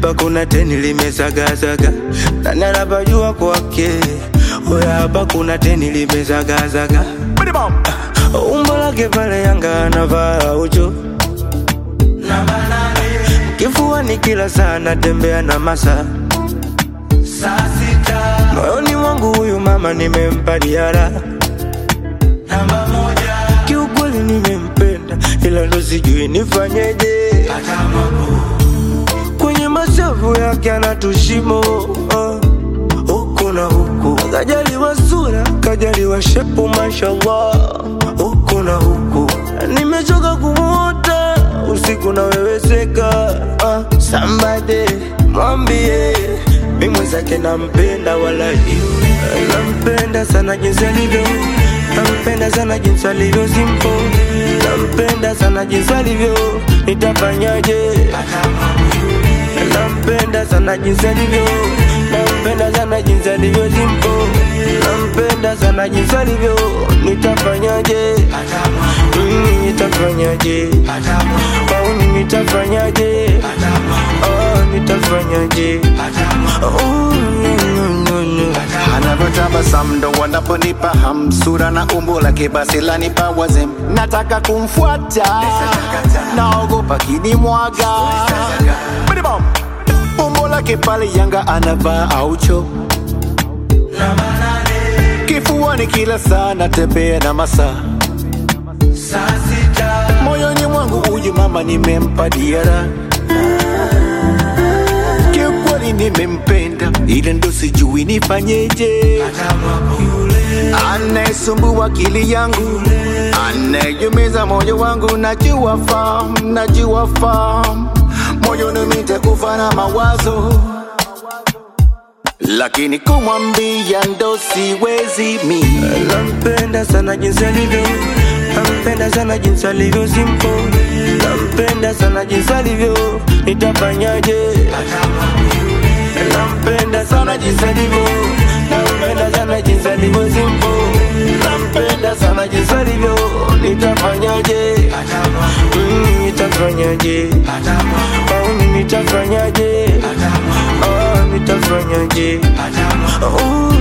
hapa kuna teni limezagazaga, nani anapajua kwake? Oya, hapa kuna teni limezagazaga, umbo lake pale Yanga anavaa ucho kifuani kila saa natembea na masa moyoni mwangu huyu mama nimempa diara kiukweli nimempenda ila ndo sijui nifanyeje kwenye mashavu yake anatushimo uh, huku na huku kajaliwa sura kajaliwa shepu mashallah huku na huku nimechoka kumuota usiku naweweseka uh, sambade mwambie mi mwenzake nampenda wala nampenda sana jinsi alivyo nampenda sana jinsi alivyo simpo nampenda sana jinsi alivyo nitafanyaje nampenda sana jinsi alivyo nampenda sana jinsi alivyo simpo nampenda sana jinsi alivyo nitafanyaje Mm, nitafanyaje au nitafanyaje oh, nitafanyaje oh, no, no, no, no. anavyotabasamu ndo wanaponipa hamsura na umbo lake basi lanipa wazem nataka kumfuata naogopa kinimwaga Bidibom. umbo lake pale yanga anavaa aucho kifuani kila saa natembea na masaa moyoni mwangu huyu mama nimempa diara kiukweli nimempenda ila ndo sijui nifanyeje anayesumbua akili yangu anayejumiza moyo wangu najua fam najua fam moyoni nitakufa na mawazo lakini kumwambia ndo siwezi mi nampenda sana jinsi alivyo nampenda sana jinsi alivyo simpo nampenda sana jinsi alivyo nitafanyaje nampenda sana jinsi alivyo nampenda sana jinsi alivyo simpo nampenda sana jinsi alivyo nitafanyaje Mm, nitafanyaje au nitafanyaje oh, nitafanyaje oh,